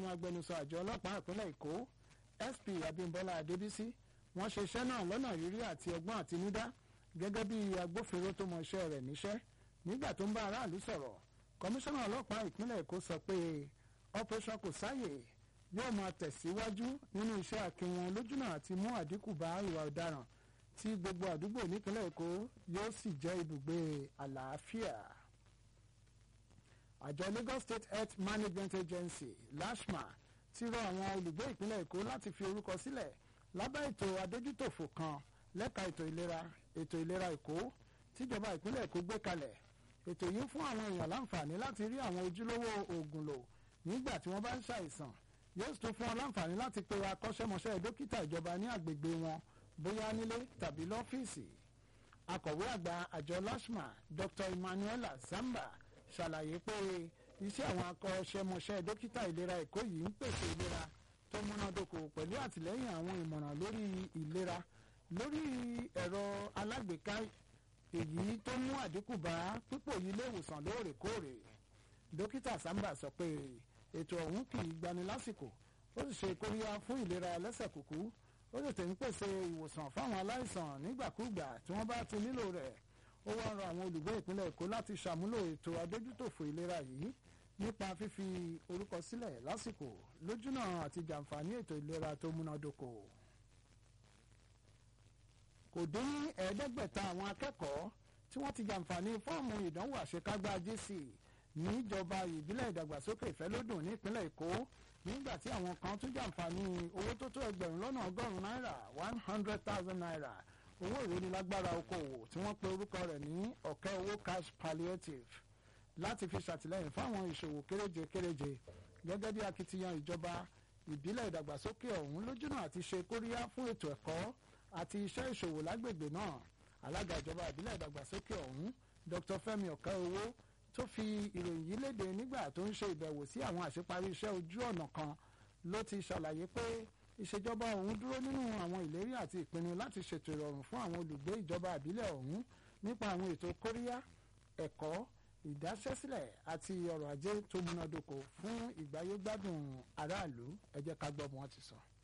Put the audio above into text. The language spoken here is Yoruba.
àwọn agbẹnusọ àjọ ọlọ́pàá ìpínlẹ̀ èkó sp abimbola adébísí wọ́n ṣe iṣẹ́ náà lọ́nà rírí àti ọgbọ́n àtinúdá gẹ́gẹ́ bí agbófinró tó mọ iṣẹ́ rẹ̀ níṣẹ́ nígbà tó ń bá aráàlú sọ̀rọ̀ kọmíṣánná ọlọ́pàá ìpínlẹ̀ èkó sọ pé operation kò sáyè yóò máa tẹ̀síwájú nínú iṣẹ́ akin wọn lójúnà àti mú àdínkù bá ìwà ọ̀daràn tí gbogbo àdúgbò nípínlẹ̀ èkó yóò sì jẹ́ ibùgbé àlàáfíà. àjọ lagos state health management agency lashma ti rọ àwọn olùgbé ìpínlẹ̀ èkó láti fi orúkọ sílẹ̀ lábẹ́ ètò adójútòfò kan lẹ́ka ètò ìlera ètò ìlera èkó tíjọba ìpínlẹ̀ èkó gbé kalẹ̀ ètò yìí fún àwọn èèyàn láǹfààní láti rí àwọn ojúlówó oògùn lò nígbà tí wọ́n bá ń ṣàìsàn yóò tún fún wọn láǹfààní láti pe akọ́ṣẹ́mọṣẹ́ dókítà ìjọba ní àgbègbè wọn bóyá nílé tàbí lọ́fíìsì akọ̀wé àgbà àjọ lashma dr emmanuela zamba ṣàlàyé pé iṣẹ́ àwọn akọ́ṣẹ́mọṣẹ́ dókítà ìlera èkó yìí ń pèsè ìlera tó múnádóko pẹ̀lú àtìlẹ́yìn àwọn ìmọ̀ràn lórí ìlera lórí ẹ̀rọ alágbèéká èyí tó mú àdínkù bá pípò yìí léwòsàn lóòrèkóòrè dókítà samba sọ pé ètò ọ̀hún kì í gbani lásìkò ó sì ṣe kóríyá fún ìlera lẹ́sẹ̀ kúkú ó sì tẹ̀ ń pèsè ìwòsàn fáwọn aláìsàn nígbàkúùgbà tí wọ́n bá ti nílò rẹ̀ ó wá rọ àwọn olùgbé ìpínlẹ̀ èkó láti ṣàmúlò ètò adójútòfò ìlera yìí nípa fífi orúkọ sílẹ̀ lásìkò lójúnà àti jàǹfààní ètò ìlera tó múnádóko kò dín ní ẹ̀ẹ́dẹ́gbẹ̀ta àwọn akẹ́kọ̀ọ́ tí wọ́n ti jàǹfààní fọ́ọ̀mù ìdánwò àṣekágbá jc níjọba ìbílẹ̀ ìdàgbàsókè ìfẹ́lódùn nípínlẹ̀ èkó nígbà tí àwọn kan tún jàǹfààní owó tó tó ẹgbẹ̀rún lọ́nà ọgọ́rùn-ún náírà one hundred thousand naira owó ìrónilágbára okòwò tí wọ́n pe orúkọ rẹ̀ ní ọ̀kẹ́ owó cash palliative láti fi ṣàtìlẹ́yìn fáwọn ìṣòwò kéréje kéréje gẹ́gẹ́ bí akitiyan ìjọba ìbílẹ̀ ìdàgbàsókè ọ̀hún lójúnà àti ṣe kóríyá fún ètò ẹ̀kọ́ àti iṣẹ́ ìṣòwò lágbègbè náà alága ìjọba ìbílẹ̀ ìdàgbàsókè ọ̀hún dr fẹ́mi ọ̀kẹ́ owó tó fi ìròyìn yìí léde nígbà tó ń ṣe ìbẹ̀wò sí àwọn àṣeparí iṣẹ́ ojú ọ̀nà kan ló ti ṣàlàyé pé ìṣèjọba ọ̀hún dúró nínú àwọn ìlérí àti ìpinnu láti ṣètò ìrọ̀rùn fún àwọn olùgbé ìjọba ìbílẹ̀ ọ̀hún nípa àwọn ètò kóríyá ẹ̀kọ́ ìdáṣẹ́sílẹ̀ àti ọrọ̀ ajé tó múnádóko fún ìgbáyégbádùn aráàlú ẹ jẹ́ ká gbọ́ bí wọ́n ti sọ.